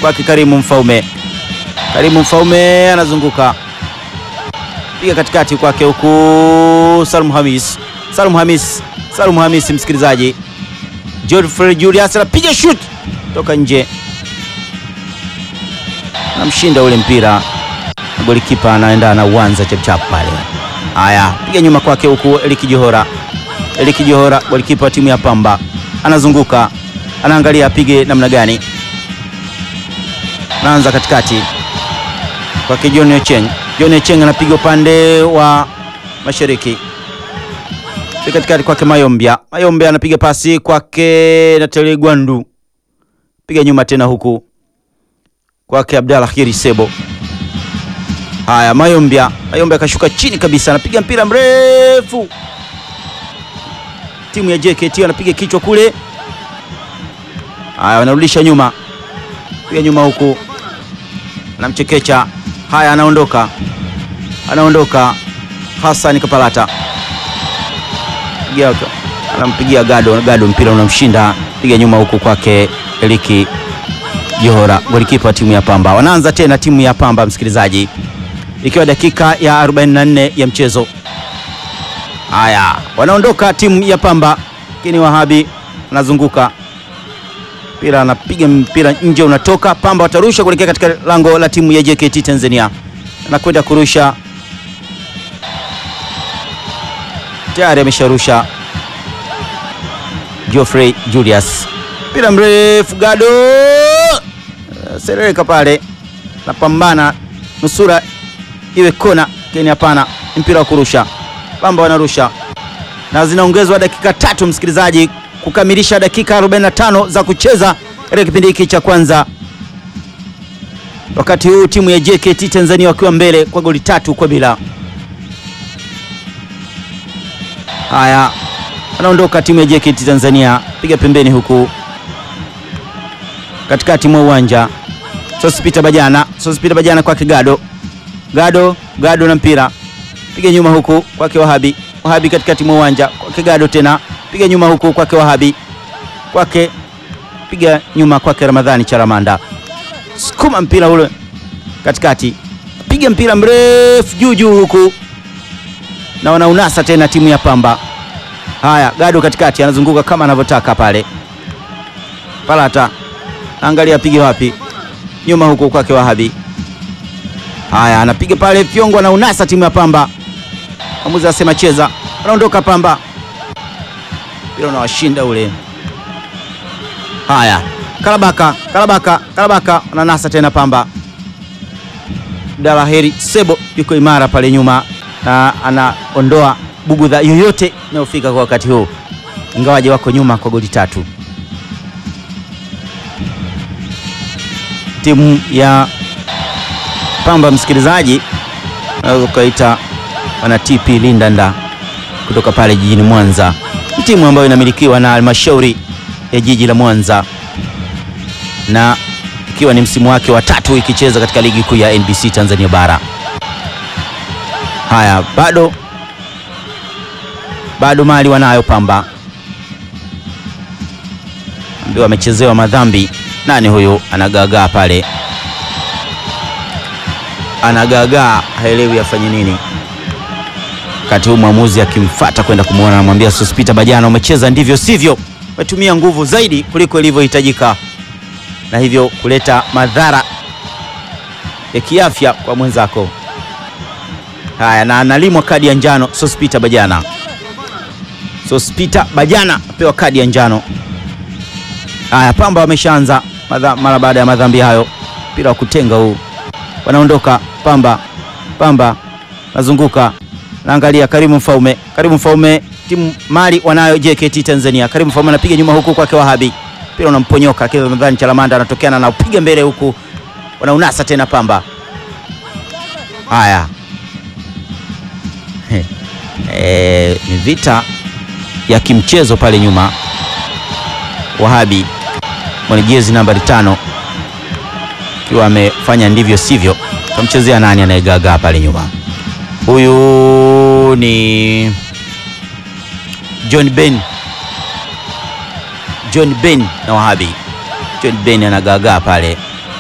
kwake Karimu Mfaume. Karimu Mfaume anazunguka piga katikati kwake huku Salum Hamis, Salum Hamis, Salum Hamis, msikilizaji. Godfrey Julius anapiga shoot toka nje, anamshinda ule mpira, golikipa anaenda na uwanza chapchap pale. Haya, piga nyuma kwake huku Eliki Johora, Eliki Johora, golikipa wa timu ya Pamba, anazunguka, anaangalia apige namna gani, anaanza katikati kwake John Ocheng. John Ocheng anapiga upande wa mashariki katikati kwake Mayombia. Mayombia anapiga pasi kwake Natali Gwandu, piga nyuma tena huku kwake Abdalla Khiri Sebo. Haya, Mayombia, Mayombia akashuka chini kabisa, anapiga mpira mrefu, timu ya JKT anapiga kichwa kule. Haya, wanarudisha nyuma, piga nyuma huku, anamchekecha. Haya, anaondoka, anaondoka Hassan Kapalata anampigia Gado, Gado mpira unamshinda, piga nyuma huku kwake Eliki Johora, golikipa wa timu ya Pamba. Wanaanza tena timu ya Pamba, msikilizaji, ikiwa dakika ya 44 ya mchezo. Haya, wanaondoka timu ya Pamba, lakini Wahabi anazunguka mpira, anapiga mpira nje, unatoka. Pamba watarusha kuelekea katika lango la timu ya JKT Tanzania, anakwenda kurusha tayari amesharusha Geoffrey Julius, mpira mrefu Gado serereka pale, napambana nusura iwe kona, lakini hapana, mpira wa kurusha. Pamba wanarusha na zinaongezwa dakika tatu, msikilizaji, kukamilisha dakika 45 za kucheza katika kipindi hiki cha kwanza, wakati huu timu ya JKT Tanzania wakiwa mbele kwa goli tatu kwa bila. Haya, anaondoka timu ya JKT Tanzania, piga pembeni huku katikati mwa uwanja. Sospeter Bajana, Sospeter Bajana kwake Gado, Gado, Gado na mpira, piga nyuma huku kwake Wahabi, Wahabi katikati mwa uwanja kwake Gado tena, piga nyuma huku kwake Wahabi, kwake piga nyuma kwake Ramadhani Charamanda, sukuma mpira ule katikati, piga mpira mrefu juu juu huku na wanaunasa tena timu ya Pamba. Haya, Gado katikati anazunguka kama anavyotaka pale. Palata angalia apige wapi, nyuma huku kwake Wahabi. Haya, anapiga pale fyongo, anaunasa timu ya Pamba. Mwamuzi anasema cheza, anaondoka Pamba, mpira unawashinda ule. Haya, Kalabaka, Kalabaka, Kalabaka ananasa tena Pamba. Dalaheri Sebo yuko imara pale nyuma na anaondoa bugudha yoyote inayofika kwa wakati huu, ingawaje wako nyuma kwa goli tatu. Timu ya Pamba, msikilizaji, unaweza ukaita wana TP Lindanda kutoka pale jijini Mwanza. Ni timu ambayo inamilikiwa na halmashauri ya jiji la Mwanza na ikiwa ni msimu wake wa tatu ikicheza katika ligi kuu ya NBC Tanzania bara. Haya, bado bado mali wanayo Pamba, ambaye wamechezewa madhambi. Nani huyu anagaagaa pale, anagaagaa, haelewi afanye nini, wakati huu mwamuzi akimfata kwenda kumwona, anamwambia Sospeter Bajana, umecheza ndivyo sivyo, umetumia nguvu zaidi kuliko ilivyohitajika, na hivyo kuleta madhara ya kiafya kwa mwenzako. Haya, na analimwa kadi ya njano Sospeter Bajana. Sospeter Bajana apewa kadi ya njano. Haya, Pamba wameshaanza mara baada ya madhambi hayo, mpira wa kutenga huu, wanaondoka Pamba. Pamba nazunguka, naangalia Karimu Mfaume, Karimu Mfaume, timu mali wanayo JKT Tanzania. Karimu Mfaume anapiga nyuma huku kwake Wahabi, mpira unamponyoka kile, nadhani Chalamanda anatokeana na upiga mbele huku, wanaunasa tena Pamba. Haya E, ni vita ya kimchezo pale nyuma. Wahabi mwenye jezi nambari tano akiwa amefanya ndivyo sivyo, kamchezea nani anayegagaa pale nyuma? Huyu ni John Ben, John Ben na Wahabi. John Ben anagagaa pale